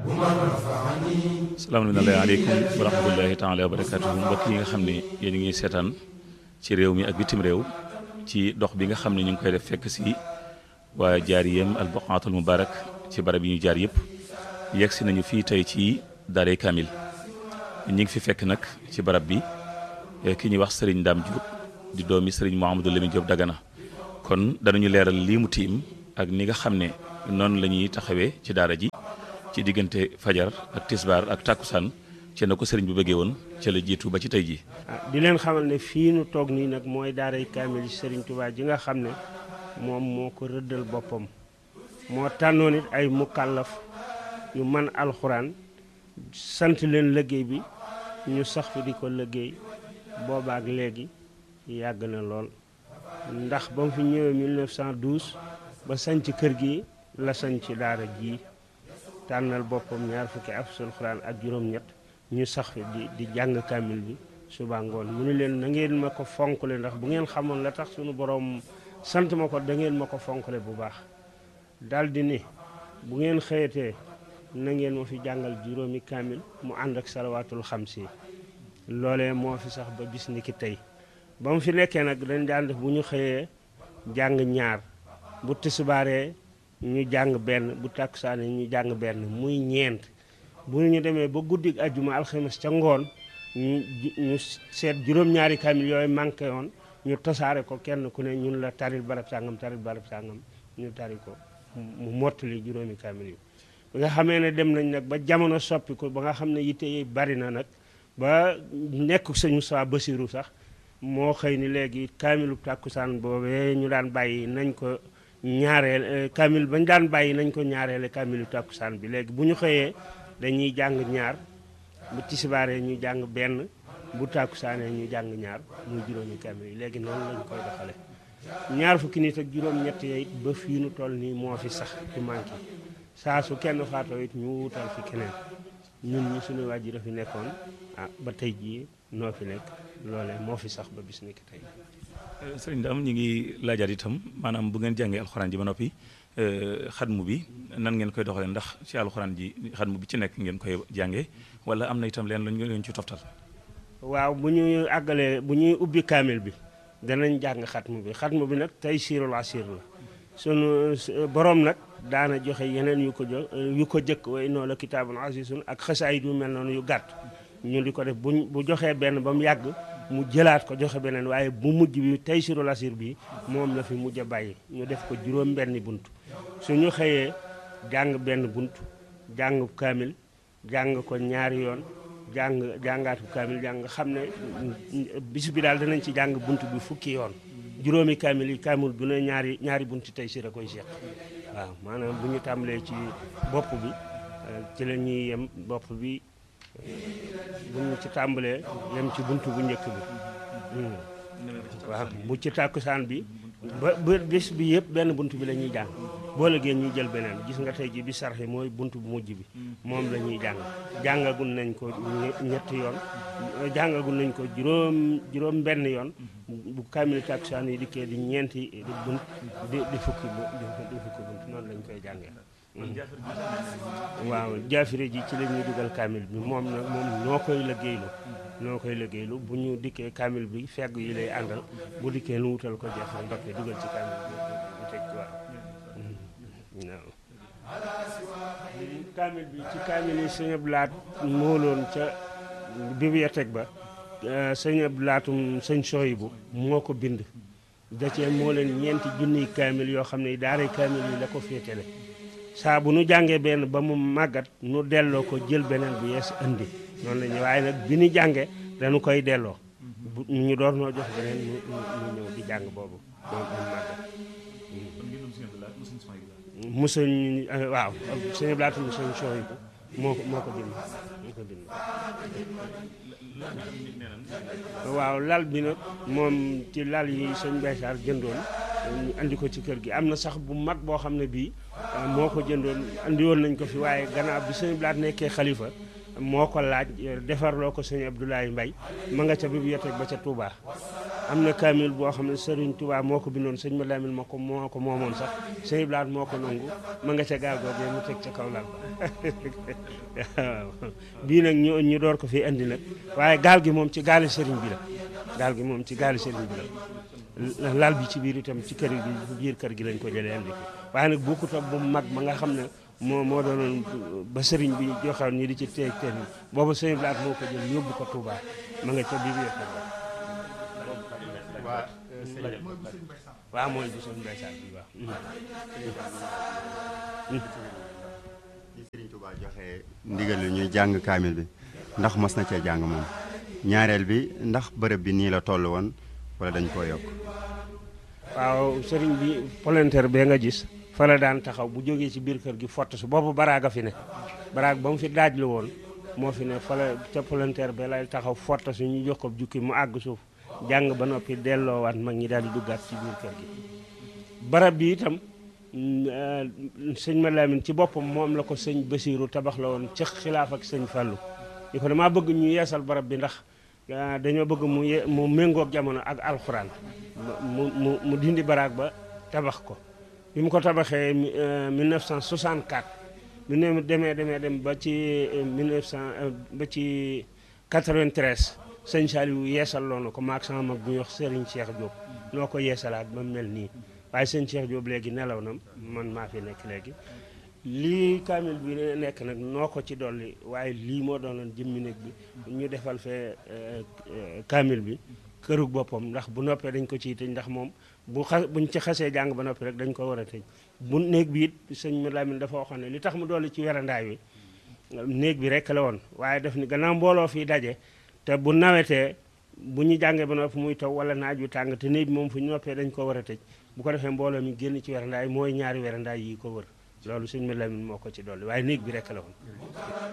salaamaaleykum wa rahmatullahi taala wa barakatuhu mbokk yi nga xam ne yéen a ngi seetaan ci réew mi ak bitim réew ci dox bi nga xam ne ñu ngi koy def fekk si waa jaariyam al buqaatul mubarak ci barab yi ñu jaar yëpp yegg si nañu fii tey ci daaray Kamil ñi ngi fi fekk nag ci barab bi ki ñuy wax Serigne Dame Diop di doomi Serigne Mouhamadou Lamine Diop Dagana kon danañu leeral lii mu tiim ak ni nga xam ne noonu la ñuy taxawee ci daara ji ci diggante fajar ak tisbaar ak tàkkusaan ci na ko sëriñ bi bëggee woon ca la jiitu ba ci tey ji di leen xamal ne fii nu toog nii nag mooy daaray kaamil sëriñ Touba ji nga xam ne moom moo ko rëddal boppam moo tànnoon it ay mukallaf yu man alxuraan sant leen liggéey bi ñu sax fi di ko liggéey boobaak léegi yàgg na lool ndax ba mu fi ñëwee 1912 ba sañc kër gi la sañc daara ji tànnal boppam ñaar fukki afsul xuraan ak juróom-ñett ñu sax fi di di jàng kaamil bi suba ngoon mu ni leen na ngeen ma ko fonkle ndax bu ngeen xamoon la tax sunu borom sant ma ko da ngeen ma ko fonkle bu baax daldi ni bu ngeen xëyatee na ngeen ma fi jàngal juróomi kaamil mu ànd ak salawaatul xamsi loolee moo fi sax ba bis ni ki tey ba mu fi nekkee nag dañ daan def bu ñu xëyee jàng ñaar bu tisbaaree ñu jàng benn bu takkusaane ñu jàng benn muy ñeent bu ñu demee ba guddi ajjuma alxames ca ngoon ñu ñu seet juróom-ñaari kaamil yooyu manqué woon ñu tasaare ko kenn ku ne ñun la taril barab sàngam taril barab sàngam ñu tari ko mu mottali juróomi kaamil yi ba nga xamee ne dem nañ nag ba jamono soppi ko ba nga xam ne yitte yi bari na nag ba nekk sëñu saa basiru sax moo xëy ni léegi kaamilu tàkkusaan boobee ñu daan bàyyi nañ ko ñaareel kaamil bañ daan bàyyi nañ ko ñaareele kaamilu tàkkusaan bi léegi bu ñu xëyee dañuy jàng ñaar bu tisibaaree ñu jàng benn bu tàkkusaanee ñu jàng ñaar muy juróomi kaamil yi léegi noonu lañ koy doxale ñaar fukki nit ak juróom ñett it ba fii nu toll nii moo fi sax du manqué saa su kenn faatoo it ñu wutal fi keneen ñun ñi suñu wàjjur a fi nekkoon ah ba tey jii noo fi nekk loolee moo fi sax ba bis ni ki tey sëriñ Dame ñu ngi laajaat itam maanaam bu ngeen jàngee alxuraan ji ba noppi xatmu bi nan ngeen koy doxalee ndax ci alxuraan ji xatmu bi ci nekk ngeen koy jàngee wala am na itam leen lañ leen ci toftal waaw bu ñuy àggalee bu ñuy ubbi kaamil bi danañ jàng xatmu bi xatmu bi nag tey siirul asir la sunu borom nag daana joxe yeneen yu ko jo yu ko jëkk way noo la kitaabun azizun ak xasaayid yu mel noonu yu gàtt ñu di ko def bu bu joxee benn ba mu yàgg mu jëlaat ko joxe beneen waaye bu mujj bi tey sirul asir bi moom la fi mujj a bàyyi ñu def ko juróom benni bunt suñu xëyee jàng benn bunt jàng kaamil jàng ko ñaari yoon jàng jàngaatu kaamil jàng xam ne bis bi daal danañ ci jàng bunt bi fukki yoon juróomi kaamil yi kaamil bu ne ñaari ñaari bunt tey sir a koy seq waaw maanaam bu ñu tàmbalee ci bopp bi ci la ñuy yem bopp bi bu ñu ci tàmbalee yem ci bunt bu njëkk bi waaw bu ci tàkkusaan bi ba ba bés bi yëpp benn bunt bi la ñuy jàng boo lëgee ñuy jël beneen gis nga tey ji bi sarxi mooy bunt bu mujj bi moom la ñuy jàng jàngagul nañ ko ñetti yoon jàngagul nañ ko juróom juróom benn yoon bu kaamil tàkkusaan yi dikkee di ñeenti di bunt di di fukki bu di fukki bunt noonu lañ koy jàngee waaw jaafire ji ci la ñuy dugal kaamil bi moom nag moom noo koy liggéeylu noo koy liggéeylu bu ñu dikkee kaamil bi fegg yi lay àndal bu dikkee nu wutal ko jaafire ndokkee dugal ci kaamil bi bu tëj ko waaw waaw kaamil bi ci kaamil yi sëñ Abdou Lahat mooloon ca bibliothèque ba sëñ Abdou Lahatum sëñ Soyibu moo ko bind da cee moo leen ñeenti junniy kaamil yoo xam ne daaray kaamil yi la ko féetale saa bu nu jàngee benn ba mu màggat nu delloo ko jël beneen bu yees indi noonu la ñu waaye nag bi ñu jàngee dañu koy delloo bu ñu door noo jox beneen ñu ñu ñëw di jàng boobu moom mu màggat musuñ waaw sëñ blaatu musuñ sooy moo ko moo ko bind moo ko bind waaw lal bi nag moom ci lal yi sëñ Baysaar jëndoon ñu andi ko ci kër gi am na sax bu mag boo xam ne bii moo ko jëndoon andi woon nañ ko fi waaye gannaaw bi sëñ Blaat nekkee xalifa moo ko laaj defarloo ko sëñ Abdoulaye Mbay ma nga ca bibliothèque ba ca Touba am na kaamil boo xam ne Serigne Touba moo ko bindoon sëñ ma Lamine moo ko moo ko moomoon sax sëñ Blaat moo ko nangu ma nga ca gaal googee mu teg ca kaw lal ba waaw bii nag ñu ñu door ko fi indi nag waaye gaal gi moom ci gaali Serigne bi la gaal gi moom ci gaali Serigne bi la lal bi ci biir itam ci kër gi biir kër gi lañ ko jëlee indi ko waaye nag bokkut ak bu mag ma nga xam ne moo moo doonoon ba sëriñ bi joxoon ñi di ci teeg teen boobu sëriñ Blaat moo ko jël yóbbu ko Touba ma nga ca biir biir kër waaw mooy bu sëriñ Mbay Saar bi waaw li Sëriñ Tuubaa joxe ndigal lu ñuy jàng kaamil bi ndax mos na cee jàng moom ñaareel bi ndax bërëb bi nii la toll woon wala dañ koo yokk waaw sëriñ bi volontaire bee nga gis fa la daan taxaw bu jógee ci biir kër gi fott su boobu baraaga fi ne baraag ba mu fi daaj la woon moo fi ne fa la ca volontaire bee lay taxaw fott su ñu jox ko jukki mu àgg suuf jàng ba noppi delloowaat mag ñi daal di duggaat ci biir kër gi barab bi itam sëñ ma Lamin ci boppam moom la ko sëñ Basiiru tabax la woon ci xilaaf ak sëñ Fàllu di ko damaa bëgg ñu yeesal barab bi ndax dañoo bëgg mu ye mu méngoog jamono ak alxuraan mu mu mu dindi baraag ba tabax ko bi mu ko tabaxee 1964 bi ne demee demee dem ba ci 1900 ba ci 93 sëñ Saliou yeesal loo na ko maag sama mag bu ñuy wax Serigne Cheikh Diop noo ko yeesalaat ba mel nii waaye sëñ Cheikh Diop léegi nelaw na man maa fi nekk léegi lii kaamil bi nekk nag noo ko ci dolli waaye lii moo doonoon jëmmi néeg bi ñu defal fee kaamil bi kërug boppam ndax bu noppee dañ ko ciy tëj ndax moom bu xa buñ ci xasee jàng ba noppi rek dañ ko war a tëj bu néeg bi it sëñ Lamine dafa waxoon ne li tax mu dolli ci werandaay wi néeg bi rek la woon waaye daf ni gannaaw mbooloo fii daje te bu nawetee bu ñu jàngee ba noppi muy taw wala naaj wi tàng te néeg bi moom fu ñu noppee dañ ko war a tëj bu ko defee mbooloo mi génn ci werandaay mooy ñaari werandaay yi ko wër loolu sëñ Lamine moo ko ci dolli waaye néeg bi rek la woon